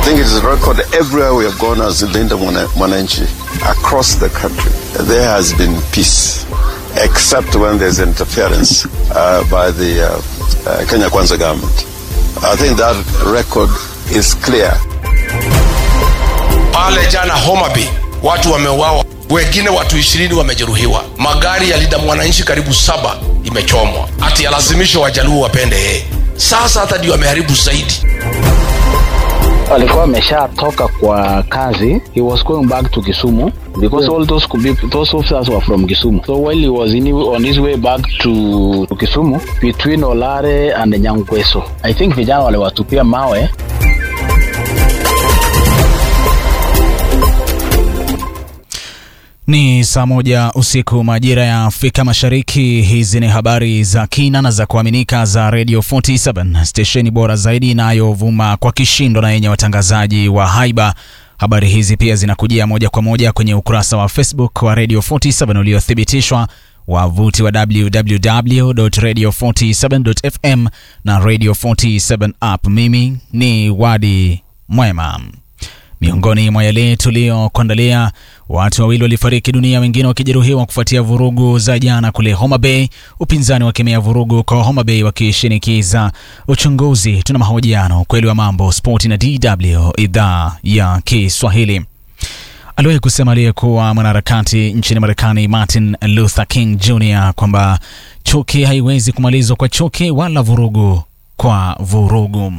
think it is a record everywhere we have gone as Linda Mwananchi across the country. There has been peace, except when there's interference uh, by the uh, uh, Kenya Kwanza government. I think that record is clear. Pale jana Homa Bay watu wameuawa, wengine watu ishirini wamejeruhiwa, magari ya Linda Mwananchi karibu saba imechomwa, ati alazimisho wajaluo wapende yeye. Sasa hata ndio ameharibu zaidi. alikuwa ameshatoka kwa kazi he was going back to kisumu because all those could be, those officers were from kisumu so while he was in, on his way back to, to kisumu between olare and nyangweso i think vijana waliwatupia mawe Ni saa moja usiku majira ya Afrika Mashariki. Hizi ni habari za kina na za kuaminika za Radio 47 stesheni bora zaidi inayovuma kwa kishindo na yenye watangazaji wa haiba. Habari hizi pia zinakujia moja kwa moja kwenye ukurasa wa Facebook wa Radio 47 uliothibitishwa, wavuti wa www.radio47.fm na Radio 47 app. Mimi ni Wadi Mwema. Miongoni mwa yale tuliyokuandalia, watu wawili walifariki dunia, wengine wakijeruhiwa kufuatia vurugu za jana kule Homa Bay. Upinzani wakemea vurugu kwa Homa Bay wakishinikiza uchunguzi. Tuna mahojiano, ukweli wa mambo, spoti na DW idhaa ya Kiswahili. Aliwahi kusema aliyekuwa mwanaharakati nchini Marekani Martin Luther King Jr kwamba chuki haiwezi kumalizwa kwa chuki wala vurugu kwa vurugu.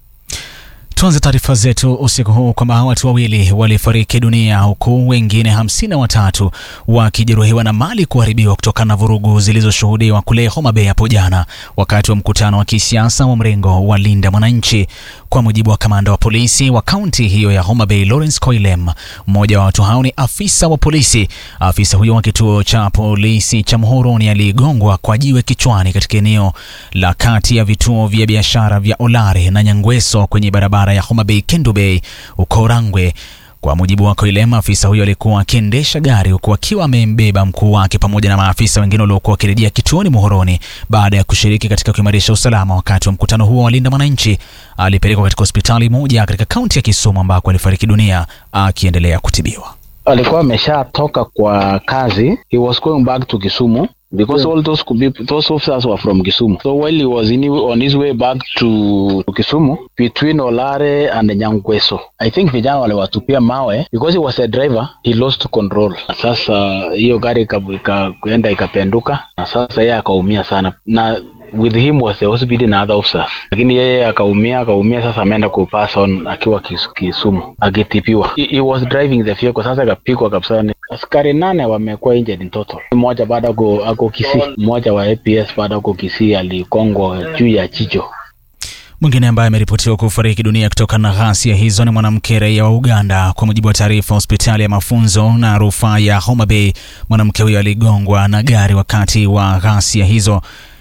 Tuanze taarifa zetu usiku huu kwamba watu wawili walifariki dunia huku wengine hamsini na watatu wakijeruhiwa na mali kuharibiwa kutokana na vurugu zilizoshuhudiwa kule Homa Bay hapo jana wakati wa mkutano wa kisiasa wa mrengo wa Linda Mwananchi. Kwa mujibu wa kamanda wa polisi wa kaunti hiyo ya Homa Bay, Lawrence Koilem, mmoja wa watu hao ni afisa wa polisi. Afisa huyo wa kituo cha polisi cha Muhoroni aligongwa kwa jiwe kichwani katika eneo la kati ya vituo vya biashara vya Olare na Nyangweso kwenye barabara ya Homa Bay Kendu Bay uko Rangwe. Kwa mujibu wa Koilem, afisa huyo alikuwa akiendesha gari huku akiwa amembeba mkuu wake pamoja na maafisa wengine waliokuwa wakirejea kituoni Muhoroni baada ya kushiriki katika kuimarisha usalama wakati wa mkutano huo wa Linda Mwananchi. Alipelekwa katika hospitali moja katika kaunti ya Kisumu ambako alifariki dunia akiendelea kutibiwa. alikuwa ameshatoka kwa kazi he was going back to kisumu because all those could be, those officers were from kisumu so while he was in, on his way back to, to kisumu between olare and nyangweso i think vijana waliwatupia mawe because he was a driver he lost control sasa hiyo gari ika- ika- kuenda ikapenduka na sasa yeye akaumia sana na with him was the hospital na other officers lakini yeye akaumia akaumia sasa ameenda kupass on akiwa kis, kisumu akitipiwa he, he was driving the vehicle sasa akapigwa kabisa ni askari nane wamekuwa injured in total mmoja bado ako ako kisii mmoja wa aps bado ako kisii alikongwa juu ya chicho Mwingine ambaye ameripotiwa kufariki dunia kutokana na ghasia hizo ni mwanamke raia wa Uganda. Kwa mujibu wa taarifa hospitali ya mafunzo na rufaa ya Homa Bay, mwanamke huyo aligongwa na gari wakati wa ghasia hizo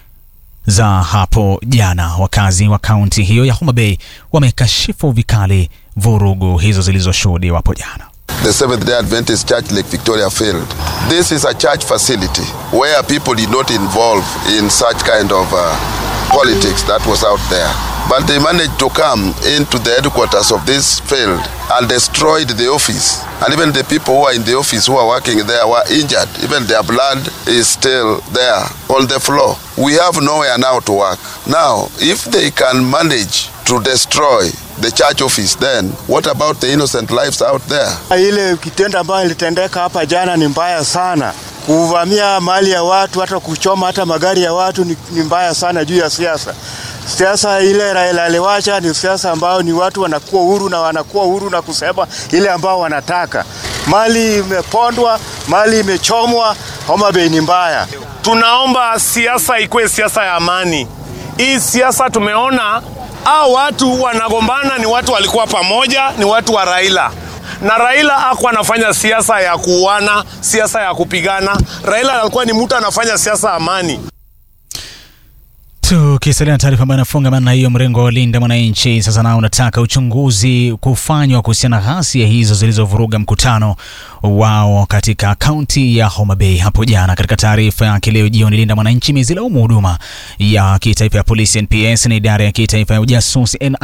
za hapo jana. Wakazi wa kaunti hiyo ya Homa Bay wamekashifu vikali vurugu hizo zilizoshuhudiwa hapo jana. the Seventh day Adventist Church Lake Victoria failed. This is a church facility where people did not involve in such kind of uh, politics that was out there. But they managed to come into the headquarters of this field and destroyed the office. And even the people who are in the office who are working there were injured. Even their blood is still there on the floor. We have nowhere now to work. Now, if they can manage to destroy the church office, then what about the innocent lives out there? Ile kitendo ambayo ilitendeka hapa jana ni mbaya sana. Kuvamia mali ya watu, hata kuchoma hata magari ya watu ni, ni mbaya sana juu ya siasa. Siasa ile Raila aliwacha ni siasa ambayo ni watu wanakuwa huru na wanakuwa huru na kusema ile ambao wanataka. Mali imepondwa, mali imechomwa, Homa Bay ni mbaya. Tunaomba siasa ikuwe siasa ya amani. Hii siasa tumeona hao watu wanagombana, ni watu walikuwa pamoja, ni watu wa Raila na Raila hakuwa anafanya siasa ya kuuana, siasa ya kupigana. Raila alikuwa ni mtu anafanya siasa amani. Tukisalia na taarifa ambayo inafungamana na hiyo, mrengo wa Linda Mwananchi sasa nao unataka uchunguzi kufanywa kuhusiana na ghasia hizo zilizovuruga mkutano wao katika kaunti ya Homa Bay hapo jana. Katika taarifa yake leo jioni, Linda Mwananchi imezilaumu huduma ya kitaifa ya polisi NPS na idara ya kitaifa ya ujasusi